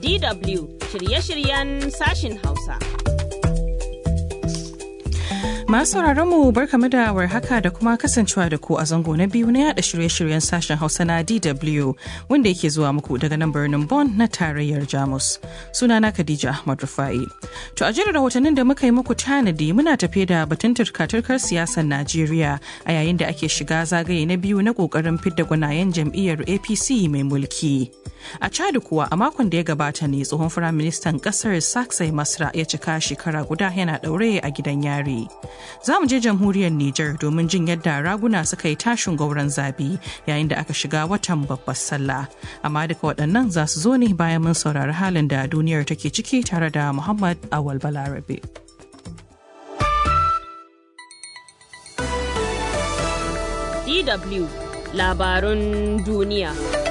DW shirye-shiryen sashin Hausa. Masu mu barkamu da warhaka da kuma kasancewa da ku a zango na biyu na yada shirye-shiryen sashen Hausa na DW wanda yake zuwa muku daga nan birnin Bonn na tarayyar Jamus. Sunana Khadija Ahmad Rufai. To a jirin rahotannin da muka yi muku tanadi muna tafe da batun turka-turkar siyasar Najeriya a yayin da ake shiga zagaye na biyu na kokarin fidda gwanayen jam'iyyar APC mai mulki. A Chad kuwa a makon da ya gabata ne tsohon firaministan kasar Saksai Masra ya cika shekara guda yana daure a gidan yari. Za mu je jamhuriyar Nijar domin jin yadda raguna suka yi tashin gauran zabi yayin da aka shiga watan babbar sallah. Amma duka waɗannan za su zo ne bayan mun saurari halin da duniyar take ciki tare da Muhammad Awal Balarabe. DW labarun duniya.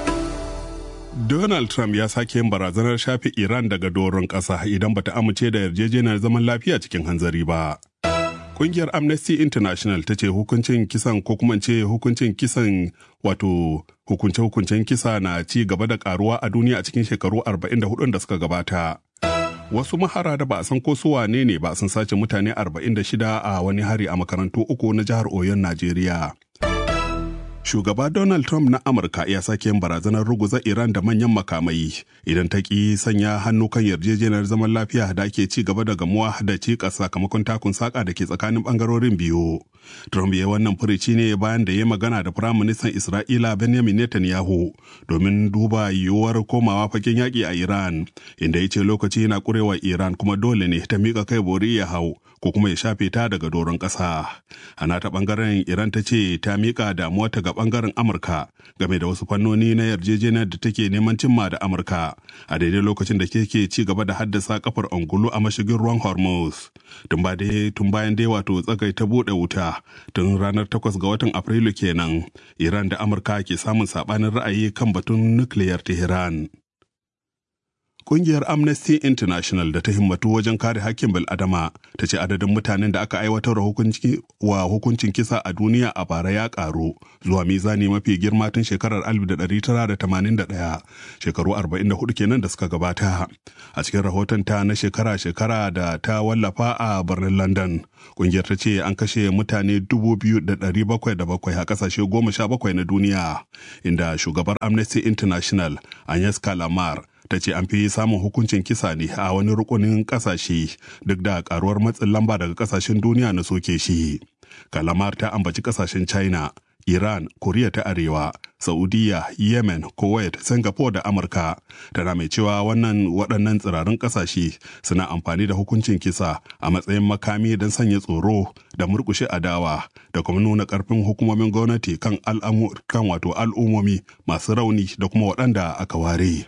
Donald Trump ya sake yin barazanar shafe Iran daga doron ƙasa idan bata amince da yarjejeniyar zaman lafiya cikin hanzari ba. Kungiyar Amnesty International ta ce hukuncin kisan ko kuma ce hukuncin kisan wato hukunce-hukuncen kisa na ci gaba da karuwa a duniya a cikin shekaru 44 da suka gabata. Wasu mahara da ba a san ko su wane ne ba sun sace mutane 46 a wani hari a makarantu uku na jihar Oyon, Najeriya. Shugaba Donald Trump na Amurka ya sake yin barazanar ruguza Iran da manyan makamai idan ta ƙi sanya hannu kan yarjejeniyar zaman lafiya da ake ci gaba da gamuwa da cikas sakamakon takun saƙa da ke tsakanin ɓangarorin biyu. Trump ya wannan furici ne bayan da ya magana da Firaministan Isra'ila Benjamin Netanyahu domin duba yiwuwar komawa fagen yaƙi a Iran, inda ya ce lokaci yana ƙurewa Iran kuma dole ne ta miƙa kai bori ya hau ko kuma ya shafe ta daga doron ƙasa. A nata ɓangaren Iran ta ce ta miƙa damuwarta ga ɓangaren Amurka game da wasu fannoni na yarjejeniyar da take neman cimma da Amurka a daidai lokacin da ke ci gaba da haddasa kafar angulu a mashigin ruwan Hormuz. Tun bayan dai wato tsagai ta buɗe wuta tun ranar 8 ga watan Afrilu kenan Iran da Amurka ke samun saɓanin ra'ayi kan batun nukiliyar Tehran. Kungiyar Amnesty International da ta himmatu wajen kare hakkin bil'adama ta ce adadin mutanen da aka aiwatar wa hukuncin kisa a duniya a bara ya karu zuwa mizani mafi girma tun shekarar 1981 shekaru 44 kenan da suka gabata. A cikin rahoton ta na shekara-shekara da ta wallafa a birnin London, kungiyar ta ce an kashe mutane 2,707 a kasashe 17 na duniya, inda shugabar Amnesty International Agnes Kalamar ta ce an fi samun hukuncin kisa ne a wani rukunin kasashe duk da karuwar matsin lamba daga kasashen duniya na soke shi kalamar ta ambaci kasashen china iran koriya ta arewa saudiya yemen kuwait singapore da amurka tana mai cewa wannan waɗannan tsirarin ƙasashe suna amfani da hukuncin kisa a matsayin makami don sanya tsoro da murkushe adawa da kuma nuna ƙarfin hukumomin gwamnati kan kan wato al'ummomi masu rauni da kuma waɗanda aka ware.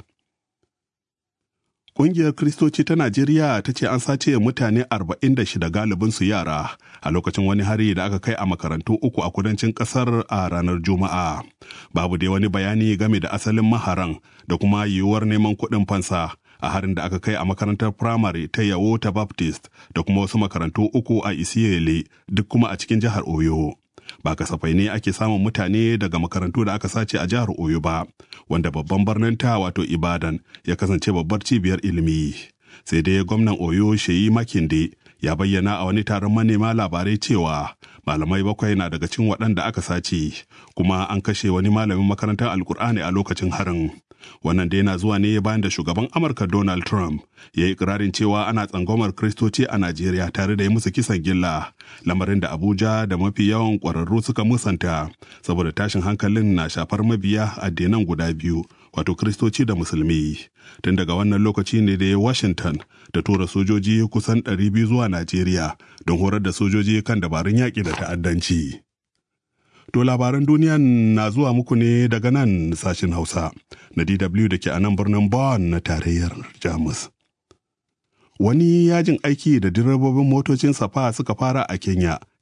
Ƙungiyar Kiristoci ta Najeriya ta ce an sace mutane 46 galibin su yara a lokacin wani hari da aka kai a makarantu uku a kudancin ƙasar a ranar Juma'a. Babu dai wani bayani game da asalin maharan da kuma yiwuwar neman kuɗin fansa a harin da aka kai a makarantar firamare ta Yawo ta Baptist da kuma wasu makarantu uku a Isiyele duk kuma a cikin jihar Oyo. ba kasafai ne ake samun mutane daga makarantu da aka sace a jihar Oyo ba, wanda babban birnin ta wato Ibadan ya kasance babbar cibiyar ilimi. Sai dai gwamnan Oyo Sheyi Makinde ya bayyana a wani taron manema labarai cewa malamai bakwai na daga cikin waɗanda aka sace, kuma an kashe wani malamin makarantar Alkur'ani a lokacin harin. Wannan dai na zuwa ne bayan da shugaban Amurka Donald Trump ya yi ikirarin cewa ana tsangwamar Kristoci a Najeriya tare da yi musu kisan gilla, lamarin da Abuja da mafi yawan ƙwararru suka musanta, saboda tashin hankalin na shafar mabiya addinan guda biyu, wato Kristoci da Musulmi. Tun daga wannan lokaci ne da Washington da tura sojoji kusan 200 zuwa Najeriya don horar da sojoji kan dabarun yaƙi da ta'addanci. To labaran duniya na zuwa muku ne daga nan sashen Hausa na DW da ke a nan birnin Bonn na tarayyar Jamus. Wani yajin aiki da direbobin motocin safa suka fara a Kenya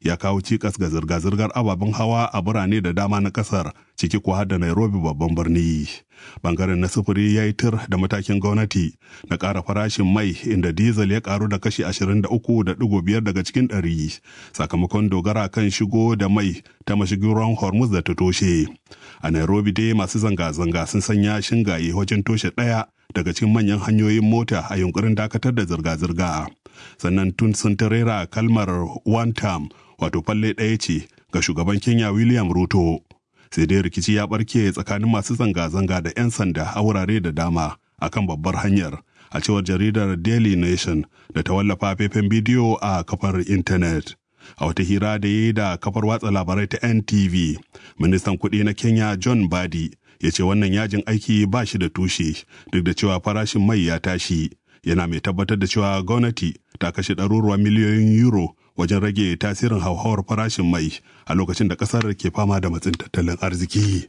ya kawo cikas ga zirga-zirgar ababen hawa a birane da dama na kasar ciki ko har da Nairobi babban birni. Bangaren na sufuri ya yi tir da matakin gwamnati na ƙara farashin mai inda diesel ya karu da kashi 23.5 daga cikin ɗari sakamakon dogara kan shigo da mai ta mashigin ruwan Hormuz da ta toshe. A Nairobi dai masu zanga-zanga sun sanya shingaye wajen toshe ɗaya daga cikin manyan hanyoyin mota a yunkurin dakatar da zirga-zirga. Sannan tun sun tarera kalmar one term wato falle ɗaya ce ga shugaban Kenya William Ruto. Sai dai rikici ya ɓarke tsakanin masu zanga-zanga da 'yan sanda a wurare da dama akan babbar hanyar a cewar jaridar Daily Nation da ta wallafa faifan bidiyo a kafar intanet. A wata hira da yi da kafar watsa labarai ta NTV, ministan kuɗi na Kenya John Badi ya ce wannan yajin aiki ba shi da tushe duk da cewa farashin mai ya tashi. Yana mai tabbatar da cewa gwamnati ta kashe ɗaruruwan miliyoyin euro wajen rage tasirin hauhawar farashin mai a lokacin da ƙasar ke fama da matsin tattalin arziki.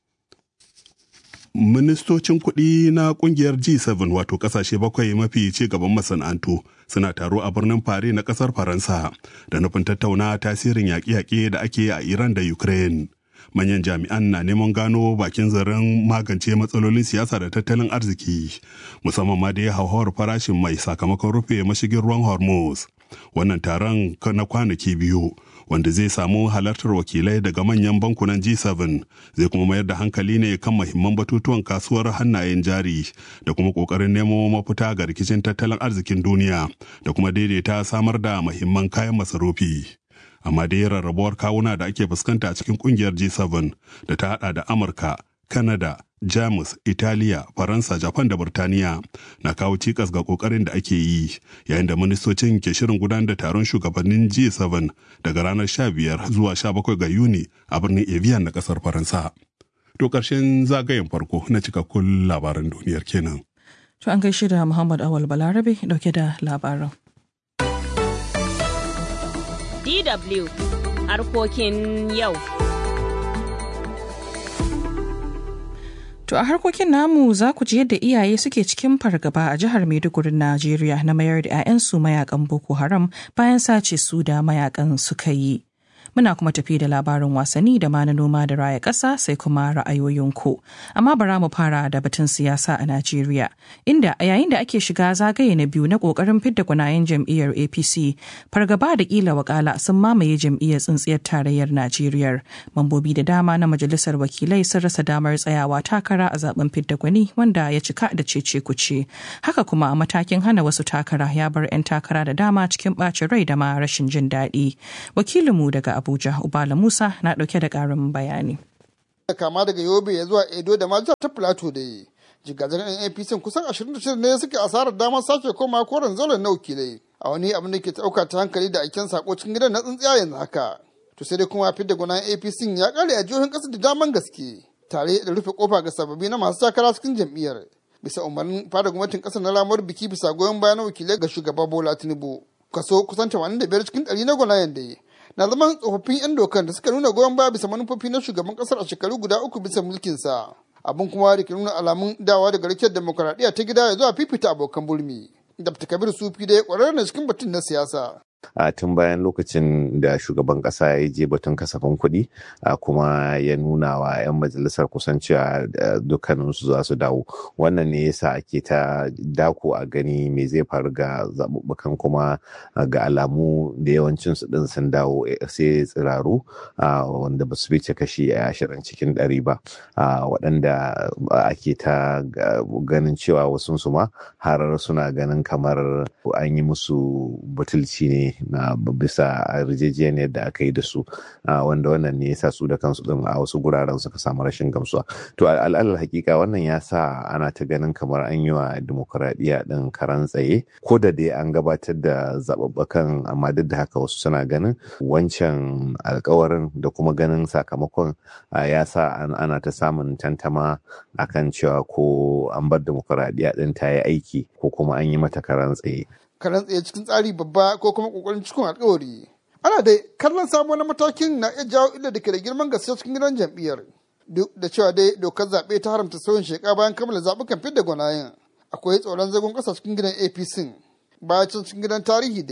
Ministocin kuɗi na ƙungiyar G7 wato ƙasashe bakwai mafi ci gaban masana'antu suna taro a birnin Paris na ƙasar Faransa da nufin tattauna tasirin yaƙe-yaƙe da ake a Iran da Ukraine. Manyan jami'an na neman gano bakin zaren magance matsalolin siyasa da tattalin arziki, musamman ma da ya hauhawar farashin mai sakamakon rufe mashigin ruwan Hormuz. Wannan taron na kwanaki biyu wanda zai samu halartar wakilai daga manyan bankunan G7 zai kuma mayar da hankali ne kan mahimman batutuwan kasuwar hannayen jari da kuma kokarin nemo mafita ga rikicin tattalin arzikin duniya da kuma daidaita samar da mahimman kayan masarufi. Amma dai rarrabuwar kawuna da ake fuskanta a cikin kungiyar G7 da ta hada da Amurka, Canada, Jamus, Italiya, Faransa, Japan da Burtaniya na kawo cikas ga kokarin da ake yi yayin da ministocin ke shirin gudanar da taron shugabannin G7 daga ranar 15 zuwa 17 ga Yuni a birnin Evian na kasar Faransa. To ƙarshen zagayen farko na cikakkun labaran duniyar kenan. To an gaishe da Muhammad Awal Balarabe dauke da labaran. DW harkokin yau. To a harkokin namu za ku ji yadda iyaye suke cikin fargaba a jihar Maiduguri Najeriya na mayar da 'ya'yansu mayakan Boko Haram bayan sace su da mayakan suka yi. Muna kuma tafi da labarin wasanni da ma na noma da raya ƙasa sai kuma ra'ayoyinku. Amma bara mu fara da batun siyasa a Najeriya, inda a yayin da ake shiga zagaye na biyu na ƙoƙarin fidda gwanayen jam'iyyar APC, fargaba da ƙila wakala sun mamaye jam'iyyar tsintsiyar tarayyar Najeriya. Mambobi da dama na majalisar wakilai sun rasa damar tsayawa takara a zaben fidda gwani wanda ya cika da cece kuce. Haka kuma a matakin hana wasu takara ya bar 'yan takara da dama cikin ɓacin rai da ma rashin jin daɗi. Wakilinmu daga Abuja, Ubala Musa na ɗauke da ƙarin bayani. Kama daga Yobe ya zuwa Edo da ma ta Plateau da yi. Jigajen yan APC kusan 26 ne suke asarar damar sake koma koren zauren na wakilai. A wani abin da ke ɗauka ta hankali da aiken sako cikin gidan na tsintsiya yanzu haka. To sai dai kuma fidda gwanan APC ya ƙare a jihohin ƙasa da daman gaske. Tare da rufe kofa ga sababbi na masu takara cikin jam'iyyar. Bisa umarnin fada gwamnatin ƙasar na lamar biki bisa goyon bayan wakilai ga shugaba Bola Tinubu. Kaso kusan 85 cikin 100 na gwanayen da na zaman tsofaffin 'yan dokan da suka nuna goyon baya bisa manufofi na shugaban kasar a shekaru guda uku bisa mulkinsa abin kuma da ke nuna alamun dawa daga rikiyar demokuraɗiyya ta gida ya zuwa fifita abokan bulmi dr kabir sufi da ya ƙwararre na cikin batun na siyasa a tun bayan lokacin da shugaban kasa ya je batun kasafin kuɗi kuma ya nuna wa 'yan majalisar kusan cewa dukkaninsu za su dawo wannan ne yasa ake ta dako a gani me zai faru ga zaɓuɓɓukan kuma ga alamu da yawancin su ɗin sun dawo sai tsiraru wanda ba su fice kashi ashirin cikin ɗari ba waɗanda ake ta ganin cewa wasu su ma har suna ganin kamar an yi musu butulci ne na bisa yarjejeniyar da aka yi da su wanda wannan ne yasa su da kansu din a wasu guraren suka samu rashin gamsuwa to al'alal hakika wannan ya sa ana ta ganin kamar an yi wa demokuraɗiyya din karan tsaye ko da dai an gabatar da zaɓaɓɓakan amma duk da haka wasu suna ganin wancan alkawarin da kuma ganin sakamakon ya sa ana ta samun tantama akan cewa ko an bar demokuraɗiyya din ta yi aiki ko kuma an yi mata karan tsaye karan tsaye cikin tsari babba ko kuma kokarin cikin alkawari ana dai kallon samu na matakin na iya jawo illa da ke da girman gaske cikin gidan jam'iyyar duk da cewa dai dokar zaɓe ta haramta sauyin sheka bayan kammala zaɓukan fidda gwanayen akwai tsoron zagon ƙasa cikin gidan apc bayan can cikin gidan tarihi dai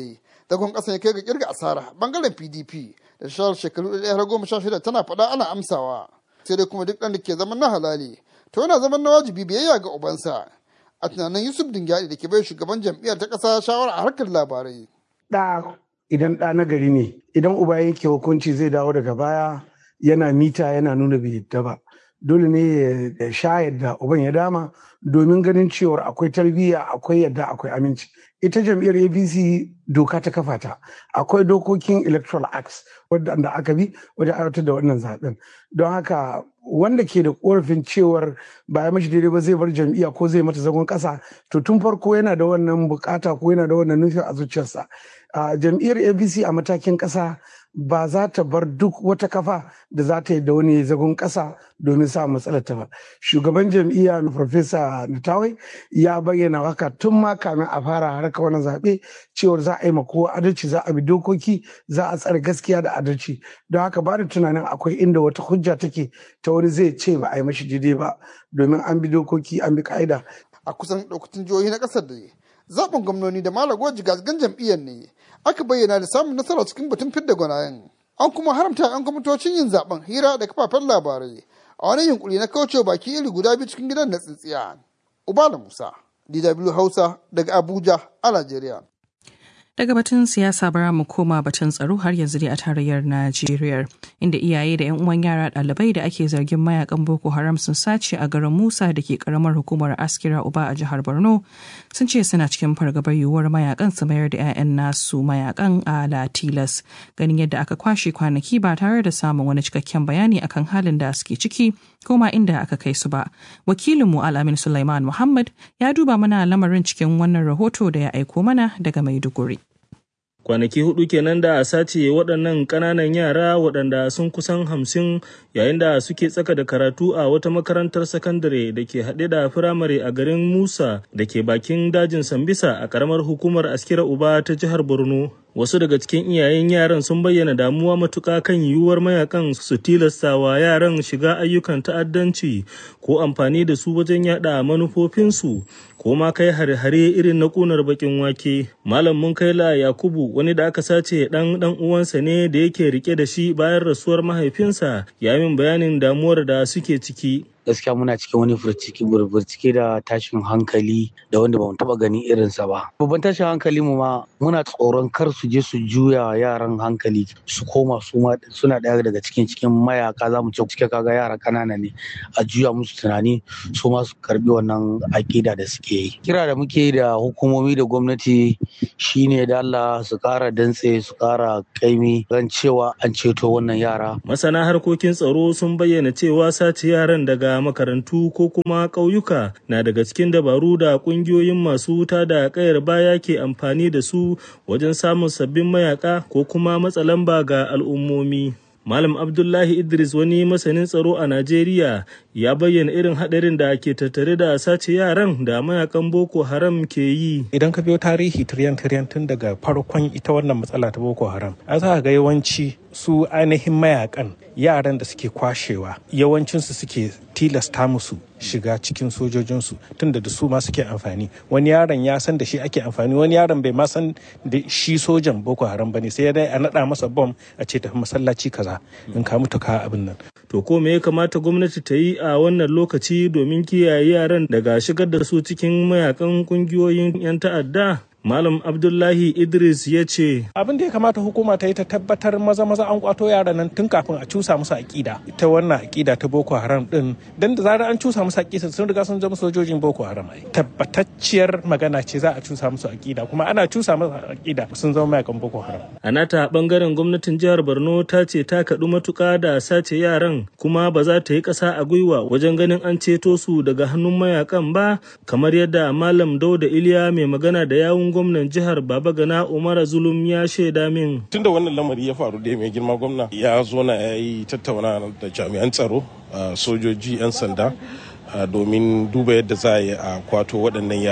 zagon ƙasa ya kai ga kirga asara bangaren pdp da shawar shekaru ɗaya har goma sha shida tana faɗa ana amsawa sai dai kuma duk ɗan da ke zaman na halali to yana zaman na wajibi biyayya ga ubansa a tunanin yusuf dingyadi da ke bai shugaban jam'iyyar ta ƙasa shawara a harkar labarai. ɗa idan ɗa na gari ne idan uba yanke hukunci zai dawo daga baya yana mita yana nuna bai yadda ba dole ne ya sha yadda uban ya dama domin ganin cewar akwai tarbiyya akwai yadda akwai aminci ita jam'iyyar apc doka ta kafa ta akwai dokokin electoral acts wadda aka bi wajen aiwatar da wannan zaben don haka wanda ke da korafin cewar ba ya mashi daidai ba zai bar jam'iyya ko zai mata zagon kasa to tun farko yana da wannan bukata ko yana da wannan nufin a zuciyarsa jam'iyyar apc a matakin kasa ba za ta bar duk wata kafa da za ta yi da wani zagon kasa domin sa matsalar ta ba shugaban jam'iyya na farfesa natawai ya bayyana haka tun ma kamin a fara harkar wani zaɓe cewar za a yi kowa adalci za a bi dokoki za a tsare gaskiya da adalci don haka ba da tunanin akwai inda wata hujja take ta wani zai ce ba a yi mashi daidai ba domin an bi dokoki an bi ka'ida a kusan ɗaukacin jihohi na ƙasar da zaɓin gwamnoni da malago jigazigan jam'iyyar ne aka bayyana da samun nasara cikin batun fidda gwanayen an kuma haramta 'yan kwamitocin yin zaben hira da kafafen labarai a wani yunkuri na kaucewa baki iri guda biyu cikin gidan na tsintsiya ubala musa dw hausa daga abuja a najeriya Daga batun siyasa bara mu koma batun tsaro har yanzu dai a tarayyar Najeriya inda iyaye da 'yan uwan yara ɗalibai da ake zargin mayakan Boko Haram sun sace a garin Musa da ke karamar hukumar Askira Uba a jihar Borno sun ce suna cikin fargabar yiwuwar mayakan su mayar da 'ya'yan nasu mayakan a Latilas ganin yadda aka kwashe kwanaki ba tare da samun wani cikakken bayani akan halin da suke ciki ko ma inda aka kai su ba. Wakilinmu Al'amin Sulaiman Muhammad ya duba mana lamarin cikin wannan rahoto da ya aiko mana daga Maiduguri. kwanaki hudu kenan da a sace waɗannan ƙananan yara waɗanda sun kusan hamsin yayin da suke tsaka da karatu a wata makarantar sakandare da ke haɗe da firamare a garin musa da ke bakin dajin sambisa a ƙaramar hukumar askira uba ta jihar borno wasu daga cikin iyayen yaran sun bayyana damuwa matuƙa kan yiwuwar mayakan su tilasta wa yaran shiga ayyukan ta'addanci ko amfani da su wajen yada manufofinsu ko ma kai hare-hare irin na ƙunar bakin wake malam mun kai la yakubu wani da aka sace dan dan uwansa ne da yake rike da shi bayan rasuwar mahaifinsa ya min bayanin damuwar da suke ciki gaskiya muna cikin wani burcike da tashin hankali da wanda bamu taba gani irinsa ba babban tashin hankali mu ma muna tsoron kar su je su juya yaran hankali su koma su ma suna daya daga cikin cikin mayaka za mu ce cike kaga yara kanana ne a juya musu tunani su ma su karbi wannan akida da suke yi kira da muke da hukumomi da gwamnati shine da Allah su kara dantse su kara kaimi ran cewa an ceto wannan yara masana harkokin tsaro sun bayyana cewa sace yaran daga makarantu ko kuma ƙauyuka na daga cikin dabaru da ƙungiyoyin masu wuta da ƙayar baya ke amfani da su wajen samun sabbin mayaka ko kuma matsa lamba ga al'ummomi. Malam Abdullahi Idris wani masanin tsaro a Najeriya ya bayyana irin haɗarin da ke tattare da sace yaran da mayakan Boko Haram ke yi. Idan ka biyo tarihi tiryan-tiryan tun daga farkon ita wannan matsala ta Boko Haram, an za ga yawanci su ainihin mayakan yaran da suke kwashewa yawancinsu suke tilasta musu shiga cikin sojojinsu tunda da su ma suke amfani wani yaron ya san da shi ake amfani wani yaron bai ma san da shi sojan boko haram bane sai dai a naɗa masa bom a ce tafi masallaci kaza in ka mutu ka abin nan to ko me ya kamata gwamnati ta yi a wannan lokaci domin kiyaye yaran daga shigar da su cikin mayakan kungiyoyin 'yan ta'adda Malam Abdullahi Idris ya ce, Abin da ya kamata hukuma ta yi ta tabbatar maza maza an kwato yaran nan tun kafin a cusa musu aƙida. Ita wannan aƙida ta Boko Haram din, dan da zarar an cusa musu aƙida sun riga sun zama sojojin Boko Haram. Tabbatacciyar magana ce za a cusa musu aƙida, kuma ana cusa musu aƙida sun zama mayakan Boko Haram. A nata bangaren gwamnatin jihar Borno ta ce ta kaɗu matuƙa da sace yaran kuma ba za ta yi ƙasa a gwiwa wajen ganin an ceto su daga hannun mayakan ba kamar yadda Malam Dauda Iliya mai magana da yawun gwamnan jihar Baba Gana Umar Zulum ya shaida min. Tun da wannan lamari ya faru da mai girma gwamna ya zo na ya yi tattauna da jami'an tsaro, sojoji, 'yan sanda domin duba yadda za a yi a kwato waɗannan yaran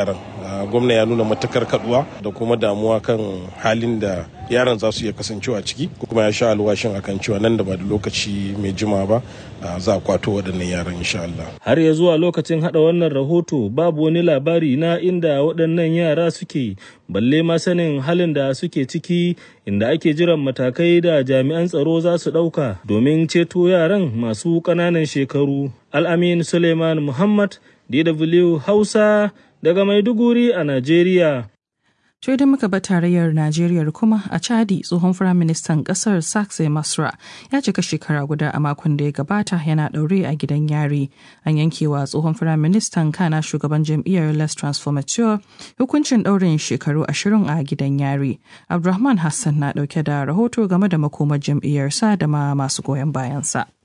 gwamna ya nuna matakar kaduwa da kuma damuwa kan halin da yaran za su iya kasancewa ciki kuma ya sha alwashin akan cewa nan da ba da lokaci mai jima ba za a kwato waɗannan yaran insha Allah. Har ya zuwa lokacin hada wannan rahoto babu wani labari na inda waɗannan yara suke balle ma sanin halin da suke ciki inda ake jiran matakai da jami'an tsaro za su ɗauka domin ceto yaran masu ƙananan shekaru. Al'amin Suleiman Muhammad, DW Hausa, daga Maiduguri a Najeriya. To idan muka ba tarayyar Najeriya kuma a Chadi tsohon firaministan kasar Sakse Masra ya cika shekara guda a makon da ya gabata yana ɗaure a gidan yari. An yankewa tsohon firaministan kana shugaban jam'iyyar Les Transformateur hukuncin ɗaurin shekaru ashirin a gidan yari. Abdulrahman Hassan na ɗauke da rahoto game da makomar jam'iyyarsa da ma masu goyon bayansa.